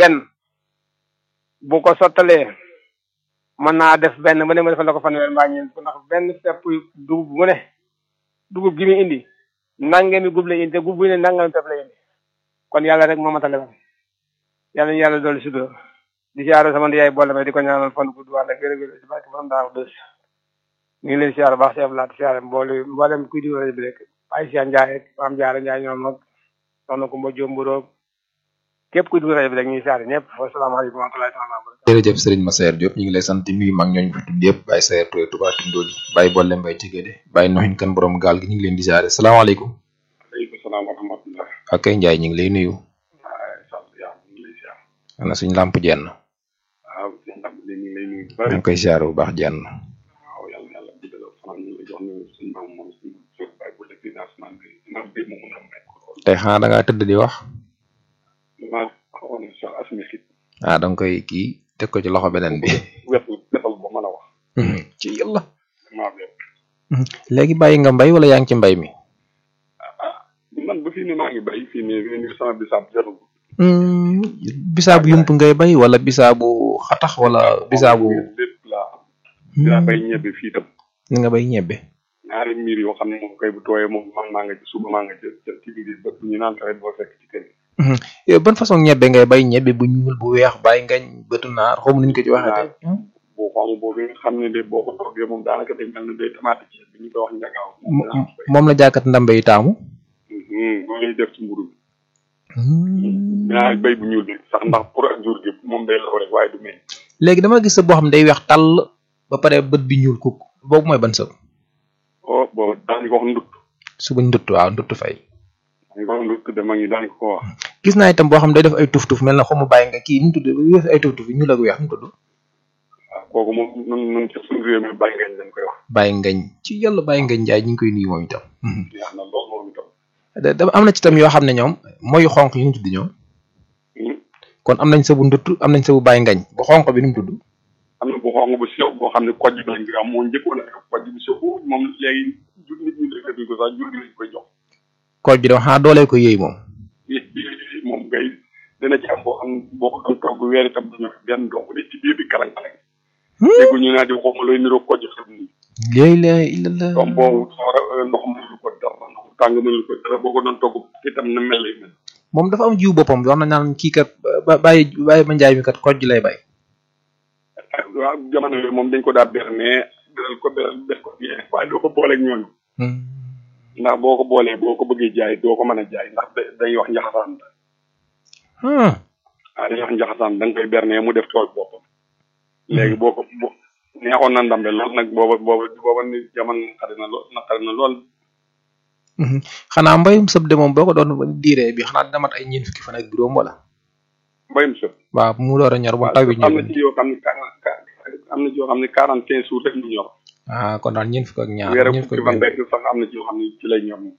benn bu ko sottalee mën naa def benn ba ne ma defal la ko fanweer mbaa ñeent ndax benn pepp dugub mu ne dugub gi muy indi nangami gub lay indi te gub bu ne nangami pepp lay indi kon yàlla rek moo matale woon yàlla ñu yàlla dolli sutura di siyaare sama yaay boole may di ko ñaanal fan gudd wàll ak wér wér si barke borom daa wax dës ñu ngi leen siyaare baax si ablaat siyaare mboole mboolem kuy di rajo bi rek ay siya njaay ak maam jaara njaay ñoom ak soxna Kumba Jómburoog képp kuy dugg rajo bi rek ñuy siyaare ñëpp wasalaamaaleykum wa rahmatullahi taala wa barakatuh jërëjëf Serigne Massaer Diop ñu ngi lay sant di nuyu mag ñooñu fi tudd yëpp Baye Sayer Touré Touba Tindodi Baye Bolle Mbaye Tigéde Baye Noxin kan borom gaal gi ñu ngi leen di siyaare salaamaaleykum aleykum salaam wa rahmatullah ak kay Njaay ñu ngi lay nuyu waaw sant yaa ngi lay siyaar ana suñ làmp jenn waaw sëñ Lamp de ñu ngi lay nuyu bu ñu bari ngi koy siyaare bu baax jenn waaw yàlla yàlla guddal fanaan ñu ngi lay jox ne suñ maam moom suñ suñ bàyyi bu lekk financement bi ndax bi mu mun a may ko lool tey xanaa da ngaa tëdd di wax damaa xawoon na sax asmi xit ah da nga koy kii teg ko ci loxo beneen bi wetul wetal ba mën a wax ci yàlla damaa wet léegi bàyyi nga mbay wala yaa ngi ci mbay mi man ba fii ne maa ngi bay fii ne fii ne sama bisaab jarul bisaabu yump ngay bay wala bisaabu xatax wala bisaabu lépp laa am dinaa bay ñebe fii tam ni nga bay ñebbe ñaari miir yoo xam ne moom kay bu tooyee moom man maa nga ci suba maa nga ci ci biir ba ñu naan tawet boo fekk ci kër gi yow ban façon ñebbe ngay bay ñebbe bu ñuul bu weex bàyyi ngañ bëtu naar xaw ma nuñ ko ci waxee boo xonq boobu nga xam ne de boo ko toggee moom daanaka day mel ne day tomate ci bi ñu koy wax njagaaw moom dinaa ko bay moom la jàkkat ndambe yi taamu loolu lay def ci mburu bi dinaa bay bu ñuul bi sax ndax pour ak jour gi moom day law rek waaye du meññ léegi dama gis sa boo xam ne day weex tàll ba pare bët bi ñuul kukk boobu mooy ban sëb oh boobu daañu ko wax ndut suba ndutt waaw ndutt fay daañu ko wax ndut de mag ñi daañu ko wax gis naa itam boo xam ne day def ay tuf tuf mel na xaw ma bàyyi nga kii nu mu tudd wees ay tuf tuf yi ñuul ak weex nu mu tudd waaw kooku moom nun nun ci suñu réew mi bàyyi ngeen dañ koy wax bàyyi ngañ ci yàlla bàyyi ngañ njaay ñu ngi koy nuyu moom itam yaa na lool moom itam da da- am na ci itam yoo xam ne ñoom mooy xonq yi nu mu tudd ñoom kon am nañ sëbu ndutt am nañ sëbu bàyyi ngañ bu xonq bi nu mu tudd am na bu xonq bu sew boo xam ne kojj bi lañ koy am moo njëkkoon a kojj bu sew moom léegi jur nit ñi defatuñ ko sax jur gi lañ koy jox kooj bi dama xanaa doolee ko yëy moom moom ngay dina ci am boo xam ne boo ko doon togg weer itam du ñor benn dong de ci biir bi kalang kalang déggu ñu naa di xaw ma looy niroo kojj xam ni léegi la illallah doom boobu soora ndox mënul ko dara ndox tàng mënul ko dara boo ko doon togg itam na mel lay mel moom dafa am jiw boppam wax na naan kii kat ba bàyyi bàyyi ma njaay mi kat kooj lay bay waaw jamono yooyu moom dañ ko daa ber mais beral ko beral def ko bien waaye doo ko booleeg ñooñu ndax boo ko boolee boo ko bëggee jaay doo ko mën a jaay ndax da- dañuy wax njaxasaan la ah waaw dañuy wax njaxasaan da nga koy berne mu def tool boppam léegi boo ko bo neexoon na ndambe lool nag booba booba booba ni jamono naqari na lool naqari na lool xanaa mbayum sëb de moom boo ko doon diiree bi xanaa dina mat ay ñeent fukki fan ak juróom wala mbayum sëb waaw mu door a ñor bu taw bi am na ñëw ci yoo xam ne quarante am na ci yoo xam ne quarante quinze jours rek ñu ñor ah kon daal ñeent fukk ak ñaar weer ak ñeent fukk fukki ak fan benn rek sax am na ci yoo xam ne ci lay ñor moom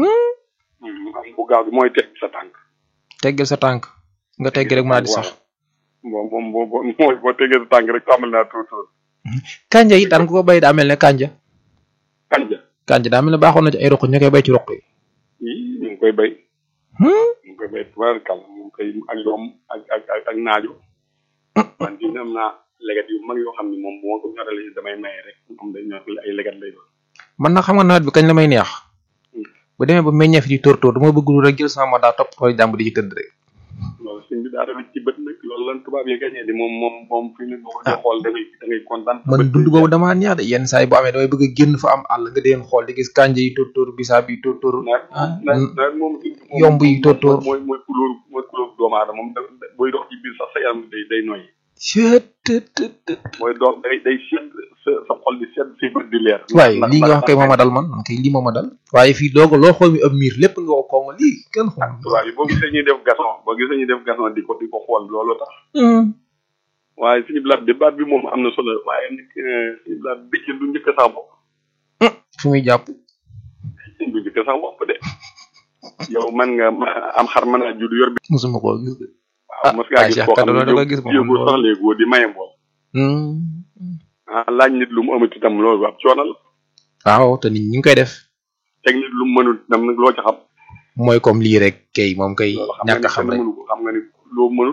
am bu gaaw bi mooy teg sa tànk teggal sa tànk nga teggi rek mën a di sax bon moom boo boo mooy boo tegee sa tànk rek tàmbali naa tuut tuut kanja yi daan ko ko bay daa mel ne kanja kanja kanja daa mel ne baaxoon na ci ay roq ñu koy bay ci roq yi yii ñu ngi koy bay ñu ngi koy bay tubaarkàlla moom koy ak yoom ak ak ak ak naajo man di am naa leget yu mag yoo xam ne moom bu ma ko ñoralee damay maye rek moom day ñor ay leget lay doon man nag xam nga nawet bi kañ la may neex bu demee ba meññeef di tóor tóor dama bëgg lu rek jël sama daa topp tool jàmb di ci tëdd rek loolu suñ bi daa tamit ci bët nag loolu lan tubaab yi gañee di moom moom moom fi ne boo ko dee xool da ngay da ngay kontaan man dund boobu damaa neex de yenn saa yi boo amee damay bëgg a génn fa am àll nga deen xool di gis kanja yi tóor tóor bisaab yi tóor tóor nawet nawet nawet moom moom yomb yi tóor tóor mooy mooy couleur mooy couleur doomu aadama moom da- da- booy dox ci biir sax sa yaram day day noyyi mooy dox day day sedd sa sa xol di sedd si bët di leer waaye ndax- lii nga wax ndax- kay mooma dal man man kay lii mooma dal waaye fii doo ko loo xool mi ab miir lépp nga ko kooma lii kenn xool tubaab yi boo gisee ñuy def gason boo gisee ñuy def gason di ko di ko xool loolu tax waaye suñu blaat bi baat bi moom am na solo waaye nag suñu blaat bi ci du njëkk sax bopp fu muy jàpp du njëkk sax bopp de yow man nga ma- am xar mën a judd yor bi musuma koo gis de waaw mos ngaa ah, gis Cheikh koo xam Kaddo ne da nga gis moom jéego loolu. sax léegoo di maye mbool ah laaj nit lu mu amati itam loolu ab coono la waaw te nit ñi ngi koy def teg nit lu mu mënul itam nag loo ci xam mooy comme lii rek kay moom kay loolu xam nga ñàkk ni a xam kenn rek mënu ko xam nga ni loo mënul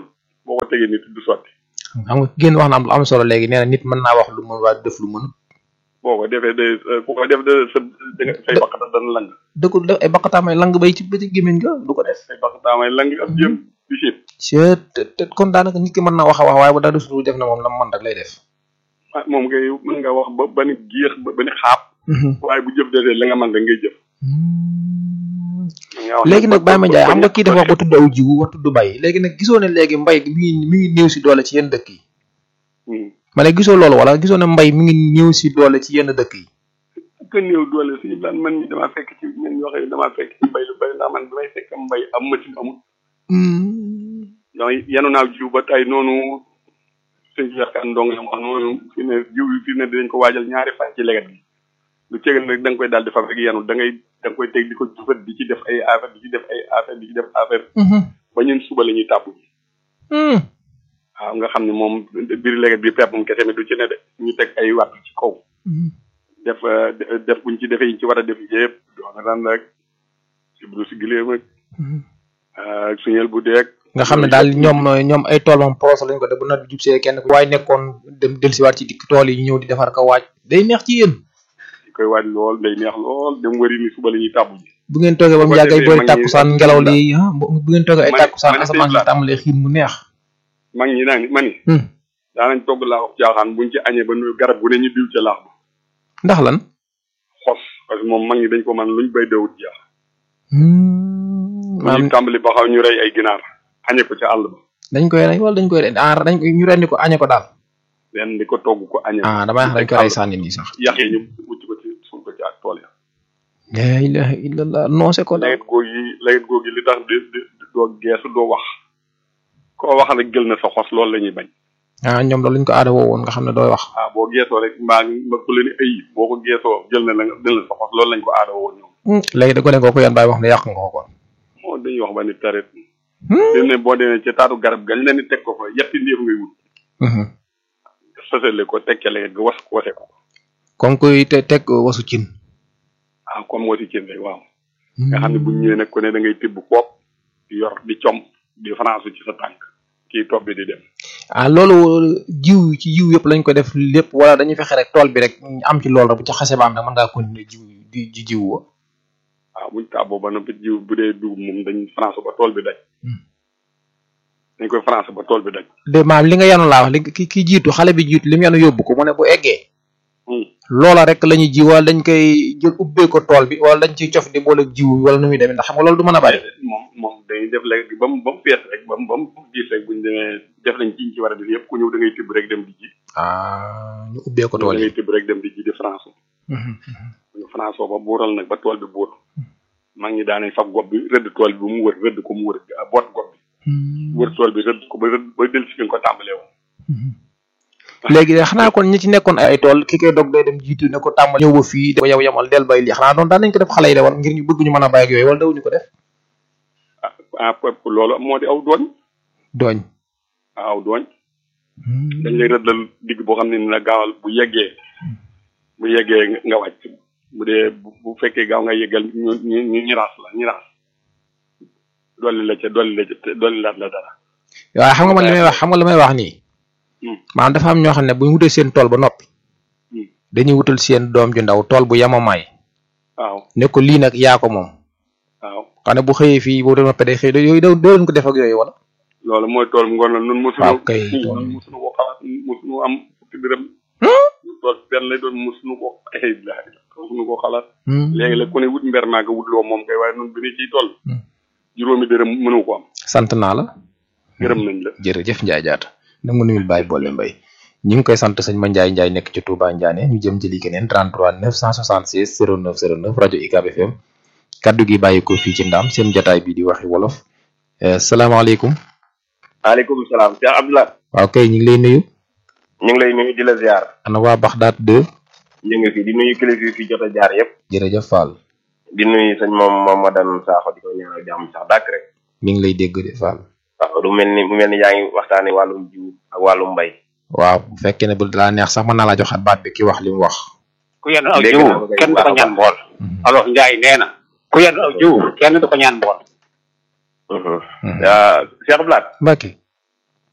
boo ko tegee nit du sotti xam nga génn wax na am lu am solo léegi nee na nit mën naa wax lu mën waaye def lu mën boo ko defee de ku ko def de sa da nga say baqata dana lang da ko def ay baqataamay lang bay ci ba ci gémmiñ nga du ko def say baqataamay lang ak yëpp di siit c'est te kon daanaka nit ki mën naa wax a wax waaye bu dara suñu def na moom la mu mën rek lay def ah moom ngay mën nga wax ba ba ni géex ba ba ni xaap waaye bu jëf desee la nga mën rek ngay jëf mën nga wax léegi nag ba- Baye Mandiaye ba- xam nga kii dafa wax ba tudd aw jiwu wax tudd mbay léegi nag gisoo ne léegi mbay mi ngi mi ngi néew si doole ci yenn dëkk yi Hmm. ma ne gisoo loolu wala gisoo ne mbay mi ngi néew si doole ci yenn dëkk yi que néew doole suñu daan man ñi damaa fekk ci ñen ñoo xam ne damaa fekk ci mbay lu bari ndax man bi may fekk mbay am machine amul donc yenu naaw jiw ba tey noonu sëñ Cheikh Kane ndong la wax noonu fi ne jiw bi fi ne dinañ ko waajal ñaari fan ci leget gi lu ceegal nag da nga koy daal di fab rek yenu da ngay da nga koy teg di ko jufat di ci def ay affaire di ci def ay affaire di ci def affaire ba ñun suba la ñuy tàpp waaw nga xam ne moom biir leget bi pepp moom kese mi du ci ne de ñu teg ay watt ci kaw def euh, de- def buñ ci defee yi ci war a def yëpp doo nga daan rek si bu si gileem ak ak suñel bu deeg nga xam ne daal ñoom ñoom ay tool moom proche lañ ko def bu nawet bi jub see kenn ku waaye nekkoon dem dellusiwaat ci dikk tool yi ñu ñëw di defar ko waaj day neex ci yéen di koy waaj lool day neex lool dem wëri ni suba la ñuy tàbbu ji bu ngeen toogee ba mu bu ko yàgg ay defee boori mag ñi- tàkkusaan ngelaw li ah bu bu ngeen toogee ay Ma ne- tàkkusaan ma ne asamaan si Seydou tàmbalee xiin mu neex mag ñi naa ni ma ni Hmm. daanañ togg laa wax jaaxaan buñ ci añee ba nu garab gu ne ñu diw ca laax ba ndax lan xos parce que moom mag ñi dañ ko man luñ bay dawut jeex Hmm, bu maam ñu tàmbali ba xaw ñu rey ay ginaar añee ko ca àll ba dañ koy rey wala dañ koy rey ah dañ koy ñu rendi ko añe ko daal leen di ko togg ko añee ah damay wax dañ koy rey sànni nii sax yax yi ñu wucc ko ci suul ko ci ak tool ya la ilaha illallah noose ko daal lawet góog yi lawet góog yi li tax di di doo geesu doo wax koo wax rek jël na sa xos loolu la ñuy bañ ah ñoom loolu lañ ko aada woo woon nga xam ne dooy wax ah boo geesoo rek mbaa nga ku la ni ay boo ko geesoo jël na la nga jël na sa xos loolu lañ ko aada woon ñoom Hmm, léegi da ko leen ko yan bàyyi wax ne yàq nga ko kon moo dañuy wax ba ni tarit Hmm. fi ne boo demee ci taatu garab gañ leen di teg ko fa yetti ndéef ngay wut Mhm. sësale ko teg ca leget ga was wase ko comme kuy te teg wasu cin ah comme wasi cin rek waaw nga xam ne bu ñëwee nag ku ne da ngay tibb koop di yor di com di France ci sa tànk kii topp bi di dem ah loolu jiw ci jiw yëpp lañ ko def lépp wala dañuy fexe rek tool bi rek am ci loolu rek bu ci xase ba am nag mën ngaa continuer jiw di di jiw wa waaw buñ tàbboo ba noppi jiw bu dee dugub moom dañ France ba tool bi daj Hmm. dañ koy France ba tool bi daj de maam li nga yanu laa wax li ki ki jiitu xale bi jiitu li mu yanu yóbbu ko mu ne bu eggee Hmm. loola rek la ñuy ji wala dañ koy jël ubbee ko tool bi wala dañ ciy cof di boole ak jiw wala nu muy demee ndax xam nga loolu du mën a bari moom moom dañuy def léegi ba mu ba mu fees rek ba mu ba mu gis rek buñ demee def nañ ci ñu ci war a def yëpp ku ñëw da ngay tibb rek dem di ji ah ñu ubbee ko da tool yi ngay tibb rek dem di ji di France Mhm, mhm. ñu France ba buural nag ba tool bi buur mag ñi daanañ fab gob bi rëdd tool bi ba mu wër rëdd ko mu wër boot gob bi Hmm. wër tool bi rëdd ko ba rëdd ba del si fi nga ko tàmbalee woon Mhm. léegi de xanaa kon ñi ci nekkoon ay tool ki koy dog day dem jiitu ne ko tàmbali ñëw ba fii ba yow yamal del bay lii xanaa doon daan nañ ko def xale yi de war ngir ñu bëgg ñu mën a bàyyi ak yooyu wala dawuñu ko def ah ah pepp loolu moo di aw dooñ dooñ ah aw dooñ dañ lay rëddal digg boo xam ne ni la gaawal bu yeggee bu yeggee nga- nga wàcc bu dee bu bu fekkee gaaw nga yeggal ñu ñu ñu ñiraas la ñiraas dolli la ca dolli la ca dolli laat la dara waaye xam nga man li may wax xam nga li may wax nii Hmm. maanaam dafa am ñoo xam ne bu ñu wutee seen tool ba noppi Hmm. dañuy wutal seen doom ju ndaw tool bu yamamaay waaw ne ko lii nag yaa ko moom waaw xam ne bu xëyee fii boo doon day xëy yooyu doo doo leen ko def ak yooyu wala loolu mooy tool ngoon la nun mosuñu waaw kay. nun mosuñu ko xalaat mosuñu am fukki dërëm tool benn lay doon mosuñu ko ay laaj mosuñu ko xalaat léegi la ku ne wut mber maa nga wut loo moom kay waaye nun bi ni ciy toll Hmm. juróomi dërëm mënu ko am sant naa la gërëm nañ la jërëjëf Ndiaye Diatta da nga nuyul Baye Bolle Mbaye ñu ngi koy sant sëñ Ma Ndiaye Ndiaye nekk ci Touba Ndiané ñu jëm jëli keneen 33 976 09 09 rajo UCAB FM kaddu gi bàyyi ko fii ci Ndam seen jotaay bi di waxi wolof Eh, salaamaaleykum maaleykum salaam Cheikh Abdoulaye waaw kay ñu ngi lay nuyu ñu ngi lay nuyu di la ziar ana waa Baxdaat 2 ñu ngi fi di nuyu kilifa yi fi jot a jaar yëpp jërëjëf Fall di nuyu sëñ moom moom Madan Sakho di ko ñaanal jàmm sax dàkk rek mi ngi lay dégg de Fall waaw du mel ni mu mel ni yaa ngi waxtaane wàllum jiw ak wàllum mbay waaw bu fekkee ne bu dalaa neex sax mën naa laa joxaat baat bi ki wax li mu wax ku yenn aw Dégg jiw naa ko kay kenn du baax ko a ñaan baax. mbool alors Ndiaye nee na ku yenn aw jiw kenn du ko ñaan mbool ah Cheikh Abdoulaye Mbacke